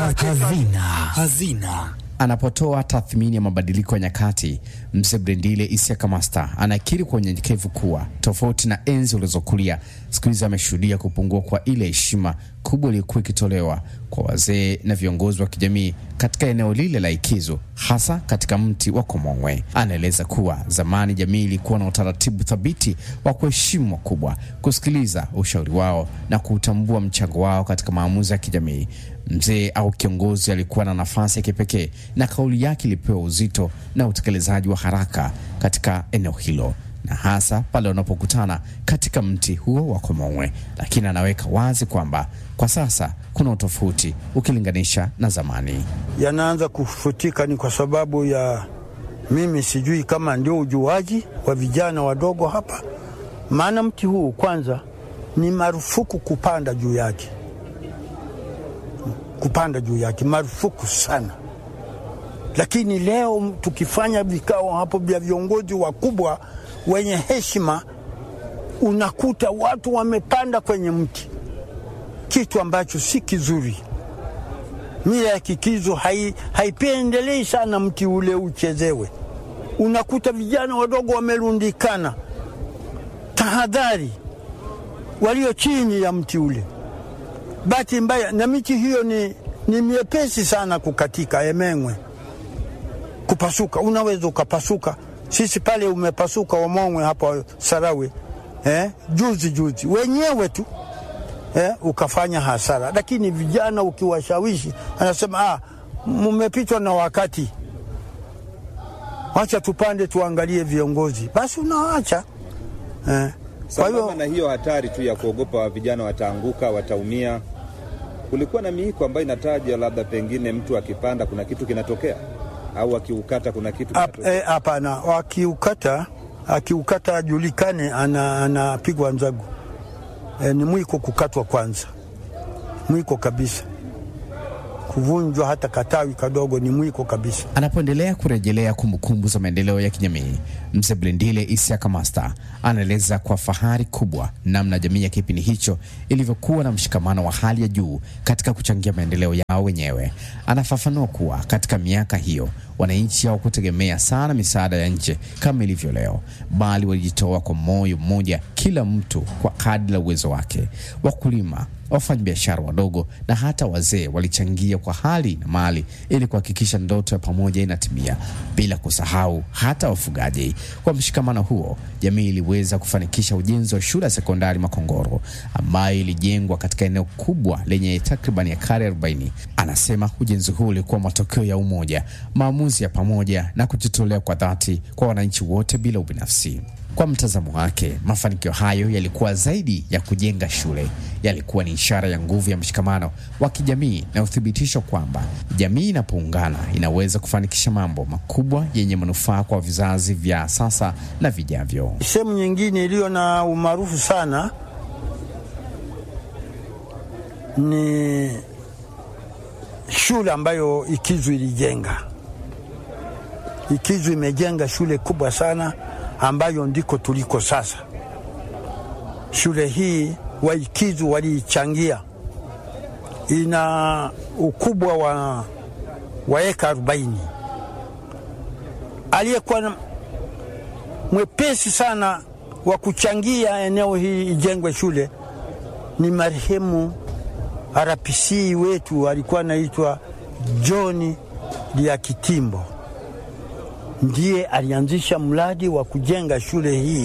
Hazina. Hazina. Anapotoa tathmini ya mabadiliko ya nyakati, mzee Brendile Isiaka Master anakiri kwa unyenyekevu kuwa tofauti na enzi ulizokulia, siku hizi ameshuhudia kupungua kwa ile heshima kubwa iliyokuwa ikitolewa kwa wazee na viongozi wa kijamii katika eneo lile la Ikizu, hasa katika mti wa Komongwe. Anaeleza kuwa zamani jamii ilikuwa na utaratibu thabiti wa kuheshimu wakubwa, kusikiliza ushauri wao na kuutambua mchango wao katika maamuzi ya kijamii. Mzee au kiongozi alikuwa na nafasi ya kipekee na kauli yake ilipewa uzito na utekelezaji wa haraka katika eneo hilo, na hasa pale wanapokutana katika mti huo wa Komongwe. Lakini anaweka wazi kwamba kwa sasa kuna utofauti ukilinganisha na zamani. Yanaanza kufutika ni kwa sababu ya mimi sijui kama ndio ujuaji wa vijana wadogo hapa, maana mti huu kwanza ni marufuku kupanda juu yake kupanda juu yake marufuku sana. Lakini leo tukifanya vikao hapo vya viongozi wakubwa wenye heshima, unakuta watu wamepanda kwenye mti, kitu ambacho si kizuri. Mila ya Kikizo hai, haipendelei sana mti ule uchezewe. Unakuta vijana wadogo wamerundikana. Tahadhari, walio chini ya mti ule bahati mbaya na miti hiyo ni, ni miepesi sana kukatika, emengwe kupasuka, unaweza ukapasuka. Sisi pale umepasuka Omongwe hapa Sarawe eh, juzi juzi wenyewe tu eh, ukafanya hasara. Lakini vijana ukiwashawishi, anasema ah, mmepitwa na wakati, wacha tupande tuangalie viongozi, basi unaacha eh. Kwa hiyo na hiyo hatari tu ya kuogopa vijana wataanguka, wataumia, kulikuwa na miiko ambayo inataja labda pengine mtu akipanda kuna kitu kinatokea, au akiukata kuna kitu kinatokea. Hapana, e, akiukata akiukata ajulikane anapigwa ana nzagu. E, ni mwiko kukatwa kwanza, mwiko kabisa kuvunjwa hata katawi kadogo ni mwiko kabisa. Anapoendelea kurejelea kumbukumbu za maendeleo ya kijamii, mzee Blendile Isiaka Master anaeleza kwa fahari kubwa namna jamii ya kipindi hicho ilivyokuwa na mshikamano wa hali ya juu katika kuchangia maendeleo yao wenyewe. Anafafanua kuwa katika miaka hiyo wananchi hawakutegemea sana misaada ya nje kama ilivyo leo, bali walijitoa kwa moyo mmoja, kila mtu kwa kadri la uwezo wake. Wakulima, wafanyabiashara wadogo na hata wazee walichangia kwa hali na mali ili kuhakikisha ndoto ya pamoja inatimia, bila kusahau hata wafugaji. Kwa mshikamano huo, jamii iliweza kufanikisha ujenzi wa shule ya sekondari Makongoro ambayo ilijengwa katika eneo kubwa lenye takriban ekari 40. Anasema ujenzi huu ulikuwa matokeo ya umoja, maamuzi ya pamoja na kujitolea kwa dhati kwa wananchi wote bila ubinafsi. Kwa mtazamo wake, mafanikio hayo yalikuwa zaidi ya kujenga shule, yalikuwa ni ishara ya nguvu ya mshikamano wa kijamii na uthibitisho kwamba jamii inapoungana inaweza kufanikisha mambo makubwa yenye manufaa kwa vizazi vya sasa na vijavyo. Sehemu nyingine iliyo na umaarufu sana ni shule ambayo Ikizu ilijenga. Ikizu imejenga shule kubwa sana ambayo ndiko tuliko sasa. Shule hii Waikizu waliichangia, ina ukubwa wa, wa eka arobaini. Aliyekuwa mwepesi sana wa kuchangia eneo hii ijengwe shule ni marehemu RPC wetu alikuwa anaitwa John Liakitimbo ndiye alianzisha mradi wa kujenga shule hii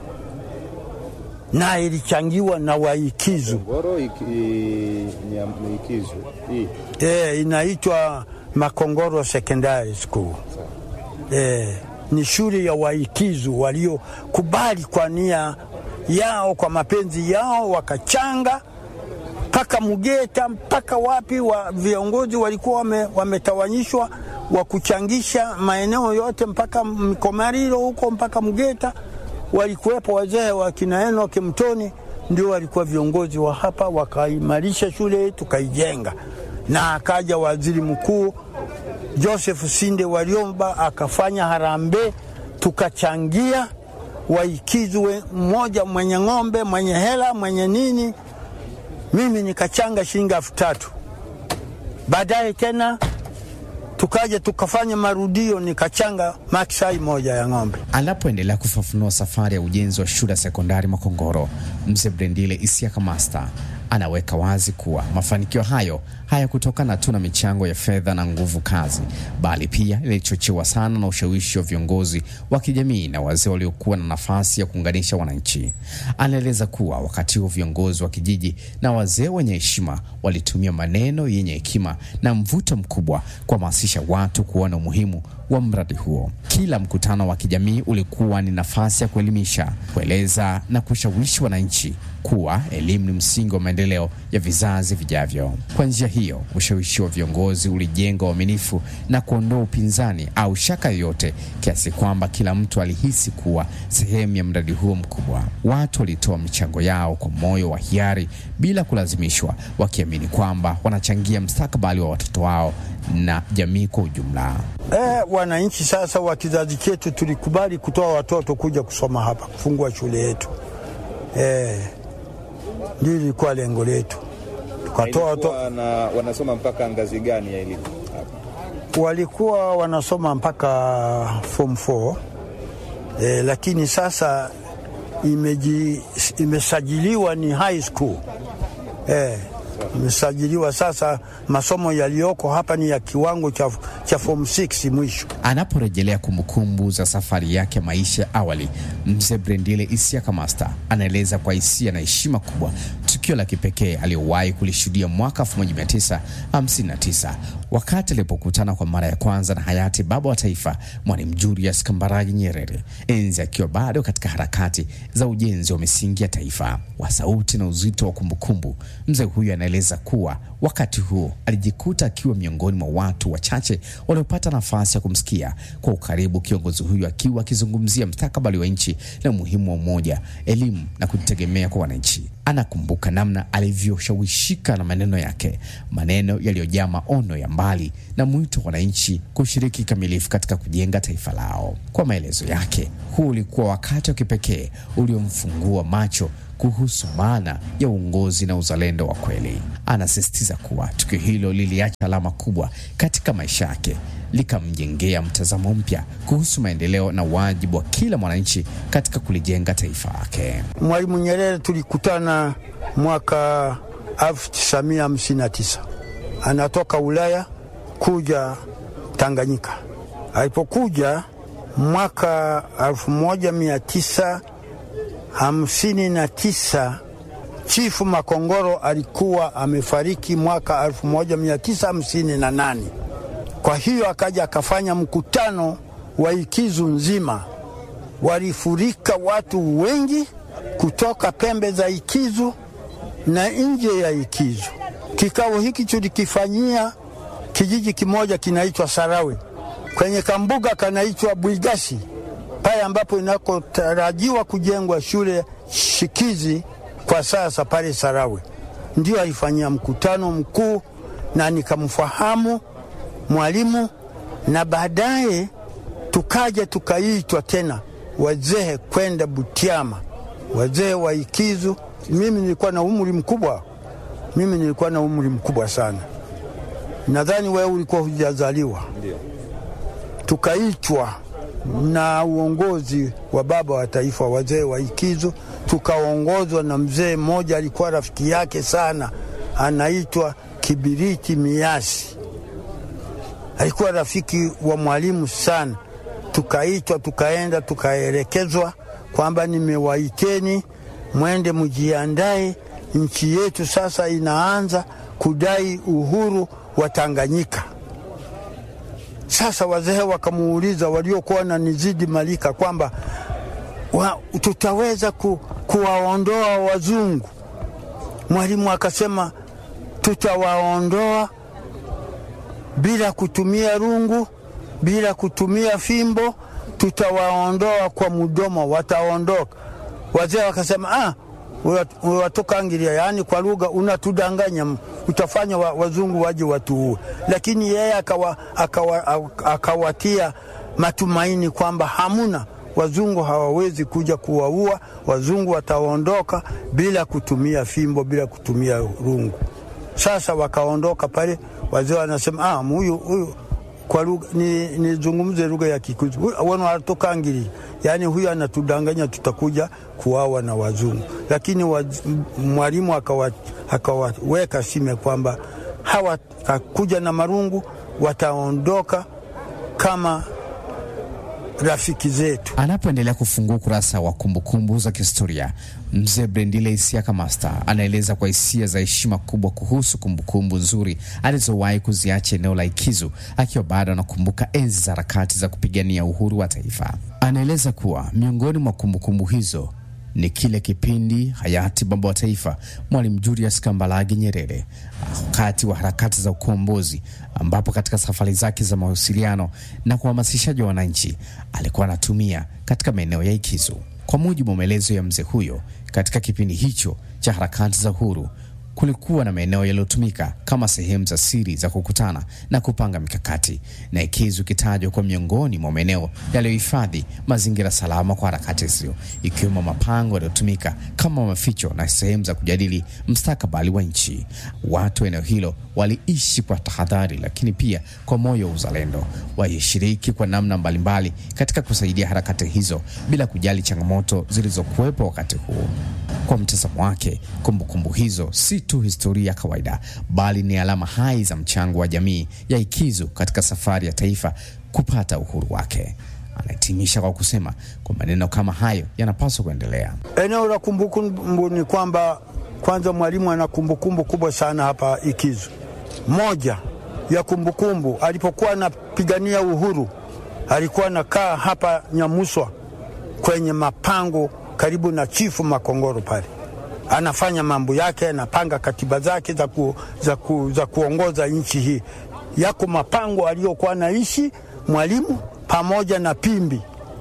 na ilichangiwa na Waikizu. Iki, Ikizu. E, inaitwa Makongoro Secondary School. E, ni shule ya Waikizu waliokubali kwa nia yao, kwa mapenzi yao, wakachanga mpaka Mugeta mpaka wapi wa viongozi walikuwa wame, wametawanyishwa wa kuchangisha maeneo yote mpaka Mkomariro huko mpaka Mgeta, walikuwepo wazee wa kina Enoki Mtoni, ndio walikuwa viongozi wa hapa, wakaimarisha shule tukaijenga, na akaja waziri mkuu Joseph Sinde Waliomba akafanya harambee, tukachangia Waikizu mmoja mwenye ng'ombe mwenye hela mwenye nini, mimi nikachanga shilingi elfu tatu Baadaye tena tukaja tukafanya marudio, nikachanga maksai moja ya ng'ombe. Anapoendelea kufafanua safari ya ujenzi wa shule ya sekondari Makongoro, mzee Brendile Isiaka Master anaweka wazi kuwa mafanikio hayo hayakutokana tu na michango ya fedha na nguvu kazi, bali pia ilichochewa sana na ushawishi wa viongozi wa kijamii na wazee waliokuwa na nafasi ya kuunganisha wananchi. Anaeleza kuwa wakati huo viongozi wa kijiji na wazee wenye heshima walitumia maneno yenye hekima na mvuto mkubwa kuhamasisha watu kuona umuhimu wa mradi huo. Kila mkutano wa kijamii ulikuwa ni nafasi ya kuelimisha, kueleza na kushawishi wananchi kuwa elimu ni msingi wa maendeleo ya vizazi vijavyo. Kwa njia hiyo, ushawishi wa viongozi ulijenga uaminifu na kuondoa upinzani au shaka yoyote, kiasi kwamba kila mtu alihisi kuwa sehemu ya mradi huo mkubwa. Watu walitoa michango yao kwa moyo wa hiari bila kulazimishwa, wakiamini kwamba wanachangia mustakabali wa watoto wao na jamii kwa ujumla. Eh, wananchi sasa wa kizazi chetu tulikubali kutoa watoto kuja kusoma hapa, kufungua shule yetu. Eh, ndio ilikuwa lengo letu, tukatoa watoto. Ilikuwa na wanasoma mpaka ngazi gani ya elimu? Walikuwa wanasoma mpaka form 4 eh, lakini sasa imeji, imesajiliwa ni high school eh, imesajiliwa sasa. Masomo yaliyoko hapa ni ya kiwango cha, cha form 6 mwisho. Anaporejelea kumbukumbu za safari yake ya maisha awali, mzee Brendile Isiaka Master anaeleza kwa hisia na heshima kubwa tukio la kipekee aliyowahi kulishuhudia mwaka 1959 wakati alipokutana kwa mara ya kwanza na hayati baba wa taifa Mwalimu Julius Kambarage Nyerere, enzi akiwa bado katika harakati za ujenzi wa misingi ya taifa. Wa sauti na uzito wa kumbukumbu, mzee huyu anaeleza kuwa wakati huo alijikuta akiwa miongoni mwa watu wachache waliopata nafasi ya kumsikia kwa ukaribu kiongozi huyu akiwa akizungumzia mustakabali wa nchi na umuhimu wa umoja, elimu na kujitegemea kwa wananchi. Anakumbuka namna alivyoshawishika na maneno yake, maneno yaliyojaa maono ya mbali na mwito wa wananchi kushiriki kikamilifu katika kujenga taifa lao. Kwa maelezo yake, huu ulikuwa wakati wa kipekee uliomfungua macho kuhusu maana ya uongozi na uzalendo wa kweli. Anasisitiza kuwa tukio hilo liliacha alama kubwa katika maisha yake, likamjengea mtazamo mpya kuhusu maendeleo na wajibu wa kila mwananchi katika kulijenga taifa lake. Mwalimu Nyerere tulikutana mwaka 1959 anatoka Ulaya kuja Tanganyika. Alipokuja mwaka 1900 hamsini na tisa Chifu Makongoro alikuwa amefariki mwaka 1958. Kwa hiyo akaja akafanya mkutano wa Ikizu nzima, walifurika watu wengi kutoka pembe za Ikizu na nje ya Ikizu. Kikao hiki tulikifanyia kijiji kimoja kinaitwa Sarawe kwenye kambuga kanaitwa Bwigasi pale ambapo inakotarajiwa kujengwa shule shikizi kwa sasa pale Sarawe, ndio alifanyia mkutano mkuu, na nikamfahamu mwalimu, na baadaye tukaja tukaitwa tena wazee kwenda Butiama, wazee wa Ikizu. Mimi nilikuwa na umri mkubwa, mimi nilikuwa na umri mkubwa sana, nadhani wewe ulikuwa hujazaliwa. Ndio. Tukaitwa na uongozi wa baba wa taifa, wazee wa Ikizu, tukaongozwa na mzee mmoja alikuwa rafiki yake sana, anaitwa Kibiriti Miasi, alikuwa rafiki wa mwalimu sana. Tukaitwa, tukaenda, tukaelekezwa kwamba nimewaiteni mwende mjiandae, nchi yetu sasa inaanza kudai uhuru wa Tanganyika. Sasa wazee wakamuuliza waliokuwa na nizidi malika kwamba wa, tutaweza ku, kuwaondoa wazungu. Mwalimu akasema tutawaondoa bila kutumia rungu, bila kutumia fimbo, tutawaondoa kwa mdomo, wataondoka. Wazee wakasema ah, watokangilia, yaani kwa lugha unatudanganya, utafanya wa, wazungu waje watuue. Lakini yeye akawa, akawa, akawatia matumaini kwamba hamuna wazungu hawawezi kuja kuwaua, wazungu wataondoka bila kutumia fimbo, bila kutumia rungu. Sasa wakaondoka pale, wazee wanasema ah, huyu huyu kwa lugha ni nizungumze lugha ya Kikuyu, wana watokangiri, yaani huyu anatudanganya, tutakuja kuawa na wazungu. Lakini waz, mwalimu akawaweka akawa sime kwamba hawatakuja na marungu, wataondoka kama rafiki zetu. Anapoendelea kufungua ukurasa wa kumbukumbu za kihistoria, mzee Brendile Isiaka Master anaeleza kwa hisia za heshima kubwa kuhusu kumbukumbu nzuri alizowahi kuziacha eneo la Ikizu, akiwa bado anakumbuka enzi za harakati za kupigania uhuru wa taifa. Anaeleza kuwa miongoni mwa kumbukumbu hizo ni kile kipindi hayati baba wa taifa Mwalimu Julius Kambarage Nyerere wakati wa harakati za ukombozi, ambapo katika safari zake za mawasiliano na kuhamasishaji wa wananchi alikuwa anatumia katika maeneo ya Ikizu. Kwa mujibu wa maelezo ya mzee huyo, katika kipindi hicho cha harakati za uhuru kulikuwa na maeneo yaliyotumika kama sehemu za siri za kukutana na kupanga mikakati, na Ikizu ikitajwa kwa miongoni mwa maeneo yaliyohifadhi mazingira salama kwa harakati hizo, ikiwemo mapango yaliyotumika kama maficho na sehemu za kujadili mstakabali wa nchi. Watu wa eneo hilo waliishi kwa tahadhari, lakini pia kwa moyo wa uzalendo. Walishiriki kwa namna mbalimbali katika kusaidia harakati hizo bila kujali changamoto zilizokuwepo wakati huo. Kwa mtazamo wake, kumbukumbu hizo si tu historia ya kawaida, bali ni alama hai za mchango wa jamii ya Ikizu katika safari ya taifa kupata uhuru wake. Anahitimisha kwa kusema kwa maneno kama hayo yanapaswa kuendelea. Eneo la kumbukumbu ni kwamba kwanza, Mwalimu ana kumbukumbu kubwa sana hapa Ikizu. Moja ya kumbukumbu, alipokuwa anapigania uhuru, alikuwa anakaa hapa Nyamuswa kwenye mapango karibu na chifu Makongoro pale, anafanya mambo yake, anapanga katiba zake za, ku, za, ku, za kuongoza nchi hii. Yako mapango aliyokuwa anaishi Mwalimu pamoja na Pimbi.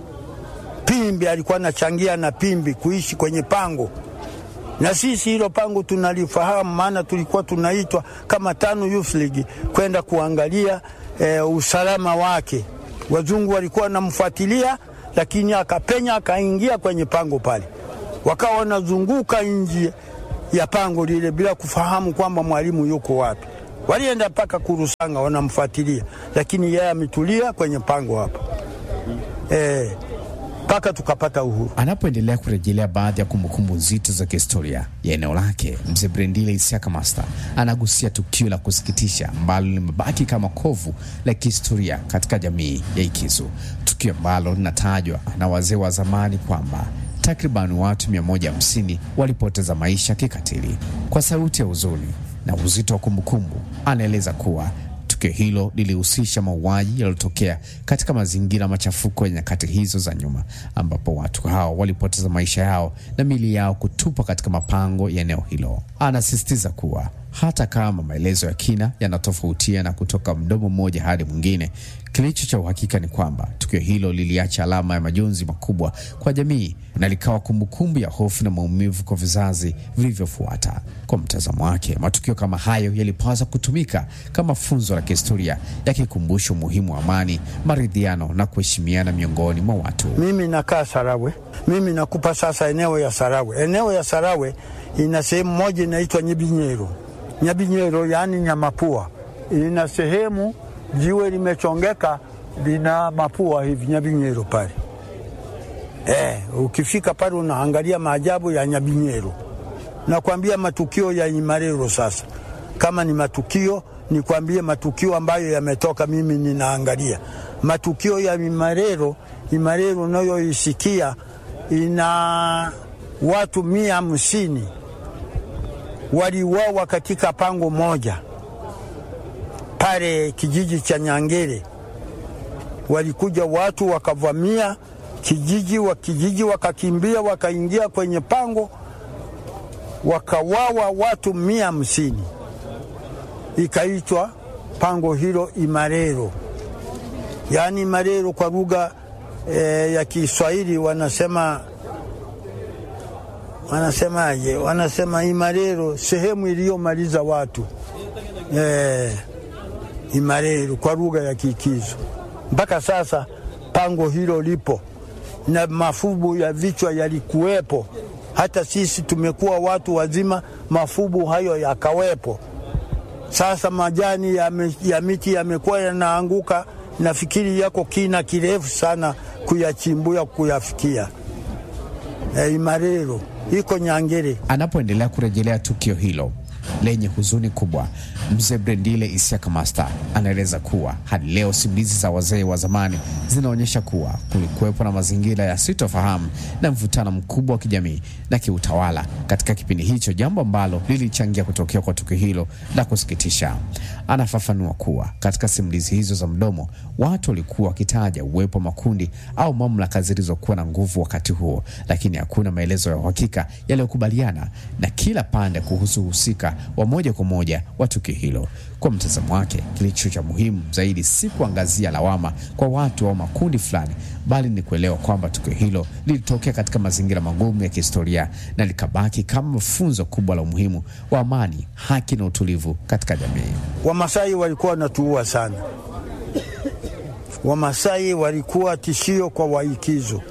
Pimbi alikuwa anachangia na Pimbi kuishi kwenye pango, na sisi hilo pango tunalifahamu, maana tulikuwa tunaitwa kama TANU Youth League kwenda kuangalia e, usalama wake. Wazungu walikuwa wanamfuatilia lakini akapenya akaingia kwenye pango pale, wakawa wanazunguka nje ya pango lile bila kufahamu kwamba Mwalimu yuko wapi. Walienda mpaka Kurusanga wanamfuatilia, lakini yeye ametulia kwenye pango hapa eh, mpaka tukapata uhuru. Anapoendelea kurejelea baadhi ya kumbukumbu nzito za kihistoria ya eneo lake, mzee Brendile Isiaka Master anagusia tukio la kusikitisha ambalo limebaki kama kovu la kihistoria katika jamii ya Ikizu, tukio ambalo linatajwa na wazee wa zamani kwamba takriban watu 150 walipoteza maisha kikatili. Kwa sauti ya huzuni na uzito wa kumbukumbu, anaeleza kuwa tukio hilo lilihusisha mauaji yaliyotokea katika mazingira machafuko ya nyakati hizo za nyuma, ambapo watu hao walipoteza maisha yao na mili yao kutupwa katika mapango ya eneo hilo. Anasisitiza kuwa hata kama maelezo ya kina yanatofautiana kutoka mdomo mmoja hadi mwingine, kilicho cha uhakika ni kwamba tukio hilo liliacha alama ya majonzi makubwa kwa jamii na likawa kumbukumbu ya hofu na maumivu kwa vizazi vilivyofuata. Kwa mtazamo wake, matukio kama hayo yalipaswa kutumika kama funzo la kihistoria, yakikumbusha umuhimu wa amani, maridhiano na kuheshimiana miongoni mwa watu. Mimi nakaa Sarawe, mimi nakupa sasa eneo ya Sarawe. Eneo ya Sarawe ina sehemu moja inaitwa Nyibinyero. Nyabinyero yaani nyamapua, ina sehemu jiwe limechongeka lina mapua hivi, Nyabinyero pale. Eh, ukifika pale unaangalia maajabu ya Nyabinyero. Nakwambia matukio ya Imarero. Sasa kama ni matukio, nikwambie matukio ambayo yametoka, mimi ninaangalia matukio ya Imarero. Imarero unayoisikia ina watu mia hamsini waliuawa katika pango moja pale kijiji cha Nyangere. Walikuja watu wakavamia kijiji wa kijiji, wakakimbia wakaingia kwenye pango, wakawawa watu mia hamsini. Ikaitwa pango hilo Imarero, yaani Imarero kwa lugha e, ya Kiswahili wanasema wanasemaje? Wanasema Imarero, sehemu iliyomaliza watu e, Imarero kwa lugha ya Kikizo. Mpaka sasa pango hilo lipo na mafubu ya vichwa yalikuwepo. Hata sisi tumekuwa watu wazima, mafubu hayo yakawepo. Sasa majani ya, me, ya miti yamekuwa yanaanguka, nafikiri yako kina kirefu sana kuyachimbuya kuyafikia. E, Imarero iko Nyangere. Anapoendelea kurejelea tukio hilo lenye huzuni kubwa, mzee Brendile Isiaka Master anaeleza kuwa hadi leo simulizi za wazee wa zamani zinaonyesha kuwa kulikuwepo na mazingira ya sitofahamu na mvutano mkubwa wa kijamii na kiutawala katika kipindi hicho, jambo ambalo lilichangia kutokea kwa tukio hilo la kusikitisha. Anafafanua kuwa katika simulizi hizo za mdomo, watu walikuwa wakitaja uwepo wa makundi au mamlaka zilizokuwa na nguvu wakati huo, lakini hakuna maelezo ya uhakika yaliyokubaliana na kila pande kuhusu uhusika wa moja kwa moja wa tukio hilo. Kwa mtazamo wake, kilicho cha muhimu zaidi si kuangazia lawama kwa watu au makundi fulani, bali ni kuelewa kwamba tukio hilo lilitokea katika mazingira magumu ya kihistoria na likabaki kama funzo kubwa la umuhimu wa amani, haki na utulivu katika jamii. Wamasai walikuwa wanatuua sana. Wamasai walikuwa tishio kwa Waikizo.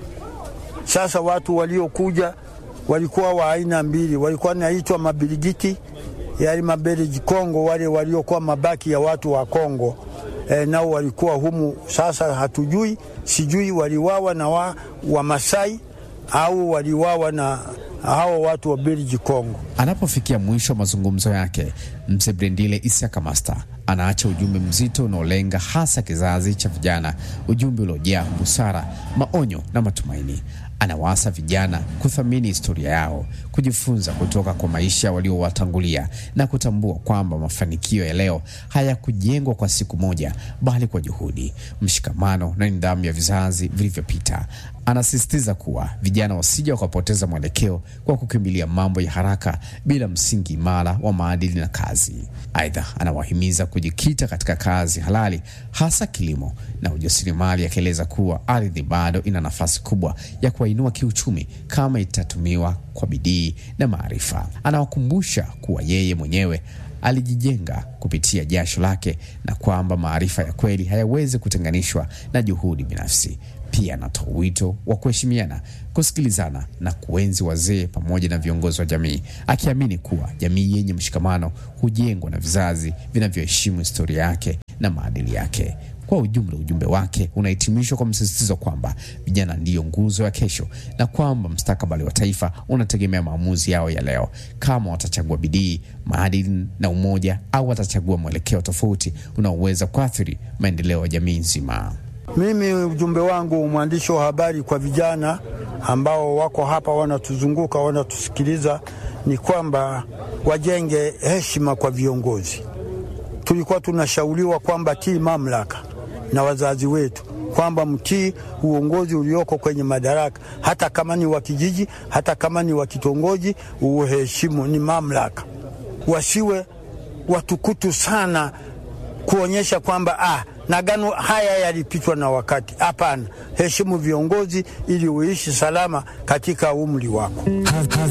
Sasa watu waliokuja walikuwa wa aina mbili, walikuwa naitwa mabirigiti, yali mabereji Kongo, wale waliokuwa mabaki ya watu wa Kongo e, nao walikuwa humu. Sasa hatujui, sijui waliwawa na wa, wa Masai au waliwawa na hao watu wa Belgi Kongo. Anapofikia mwisho wa mazungumzo yake, mzee Brendile Isiaka Master anaacha ujumbe mzito unaolenga hasa kizazi cha vijana, ujumbe uliojaa busara, maonyo na matumaini. Anawaasa vijana kuthamini historia yao, kujifunza kutoka kwa maisha waliowatangulia na kutambua kwamba mafanikio ya leo hayakujengwa kwa siku moja, bali kwa juhudi, mshikamano na nidhamu ya vizazi vilivyopita. Anasisitiza kuwa vijana wasija wakapoteza mwelekeo kwa kukimbilia mambo ya haraka bila msingi imara wa maadili na kazi. Aidha, anawahimiza kujikita katika kazi halali, hasa kilimo na ujasiriamali, akieleza kuwa ardhi bado ina nafasi kubwa ya kuwainua kiuchumi kama itatumiwa kwa bidii na maarifa. Anawakumbusha kuwa yeye mwenyewe alijijenga kupitia jasho lake na kwamba maarifa ya kweli hayawezi kutenganishwa na juhudi binafsi. Pia anatoa wito wa kuheshimiana, kusikilizana na kuenzi wazee pamoja na viongozi wa jamii, akiamini kuwa jamii yenye mshikamano hujengwa na vizazi vinavyoheshimu historia yake na maadili yake. Kwa ujumla, ujumbe wake unahitimishwa kwa msisitizo kwamba vijana ndiyo nguzo ya kesho na kwamba mustakabali wa taifa unategemea maamuzi yao ya leo, kama watachagua bidii, maadili na umoja, au watachagua mwelekeo tofauti unaoweza kuathiri maendeleo ya jamii nzima. Mimi ujumbe wangu mwandishi wa habari kwa vijana ambao wako hapa wanatuzunguka wanatusikiliza, ni kwamba wajenge heshima kwa viongozi. Tulikuwa tunashauriwa kwamba tii mamlaka na wazazi wetu kwamba mtii uongozi ulioko kwenye madaraka, hata kama ni wa kijiji, hata kama ni wa kitongoji, uheshimu, ni mamlaka. Wasiwe watukutu sana kuonyesha kwamba ah, nagano haya yalipitwa na wakati. Hapana, heshimu viongozi ili uishi salama katika umri wako.